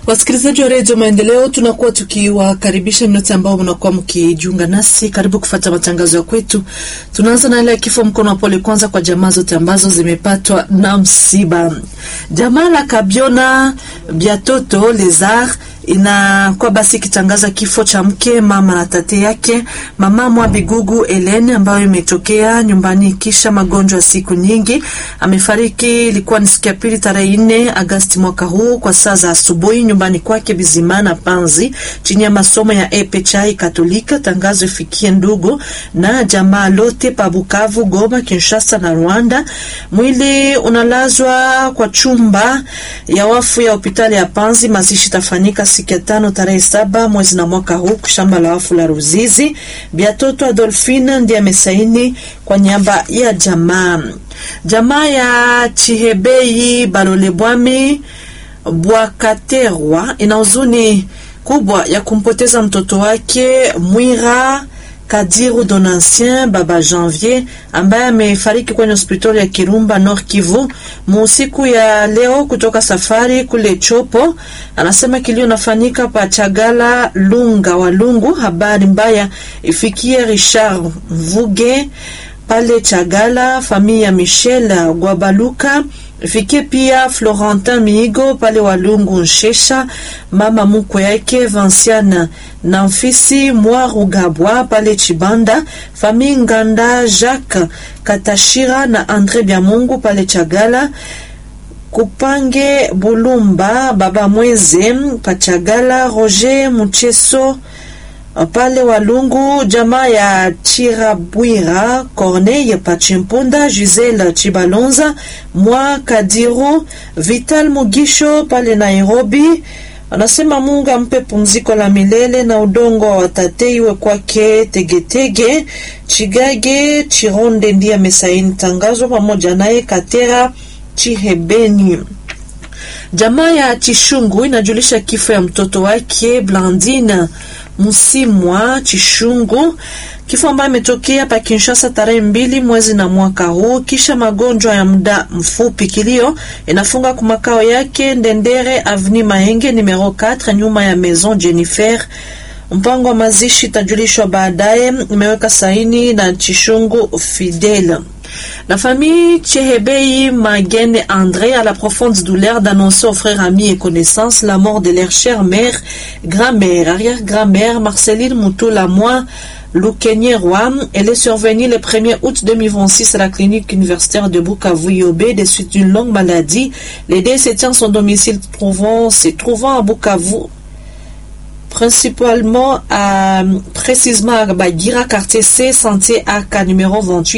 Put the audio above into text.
Wasikilizaji wa redio Maendeleo, tunakuwa tukiwakaribisha nyote ambao mnakuwa mkijiunga nasi. Karibu kufata matangazo ya kwetu. Tunaanza na ile ya kifo mkono wa pole kwanza kwa jamaa zote ambazo zimepatwa na msiba. Jamaa la Kabiona Biatoto Lezar inakuwa basi ikitangaza kifo cha mke mama na tate yake mama mwa Bigugu Elen ambayo imetokea nyumbani kisha magonjwa ya siku nyingi. Amefariki ilikuwa ni siku ya pili tarehe 4 Agasti mwaka huu kwa saa za asubuhi nyumbani kwake Bizimana Panzi chini ya masomo ya Epe Chai Katolika. Tangazo ifikie ndugu na jamaa lote pa Bukavu, Goma, Kinshasa na Rwanda. Mwili unalazwa kwa chumba ya wafu ya hospitali ya Panzi. Mazishi tafanyika siku ya tano tarehe saba mwezi na mwaka huu shamba la wafu la Ruzizi. Biatoto Adolfine ndiye amesaini kwa niaba ya jamaa. Jamaa ya Chihebei Balole Bwami Bwakaterwa ina huzuni kubwa ya kumpoteza mtoto wake Mwira Kadiru Donancien baba Janvier ambaye amefariki kwenye hospitali ya Kirumba Nord Kivu muusiku ya leo kutoka safari kule Chopo. Anasema kilio nafanyika pa Chagala Lunga wa Lungu. Habari mbaya ifikie Richard Mvuge pale Chagala, familia ya Michel Gwabaluka ifikie pia Florentin Miigo pale Walungu Nshesha, mama mukwe yake Vanciana na mfisi Mwarugabwa pale Chibanda, famille Nganda Jacques Katashira na Andre Byamungu pale Chagala, Kupange Bulumba baba Mweze Pachagala, Roger Mucheso pale Walungu, jamaa ya Chirabwira Corneille Pachimpunda, Giselle Chibalonza mwa Kadiru, Vital Mugisho pale Nairobi. Anasema Mungu ampe pumziko la milele na udongo wa watate iwe kwake Tegetege. Chigage Chironde ndiye amesaini tangazo pamoja naye Katera Chihebeni. Jamaa ya Chishungu inajulisha kifo ya mtoto wake Blandine Musimwa Chishungu, kifo ambayo imetokea pa Kinshasa tarehe mbili mwezi na mwaka huu kisha magonjwa ya muda mfupi. Kilio inafunga kwa makao yake Ndendere Avenue Mahenge numero 4 nyuma ya Maison Jennifer. Mpango wa mazishi itajulishwa baadaye. Imeweka saini na Chishungu Fidèle. La famille Chehebei Magene André a la profonde douleur d'annoncer aux frères, amis et connaissances la mort de leur chère mère, grand-mère, arrière-grand-mère Marceline Moutoula-Moi Loukenye-Roi. Elle est survenue le 1er août 2026 à la clinique universitaire de Bukavu-Yobé des suites d'une longue maladie. Les décès tient son domicile trouvant, se trouvant à Bukavu principalement à, précisément à Bagira, quartier C, santé AK numéro 28.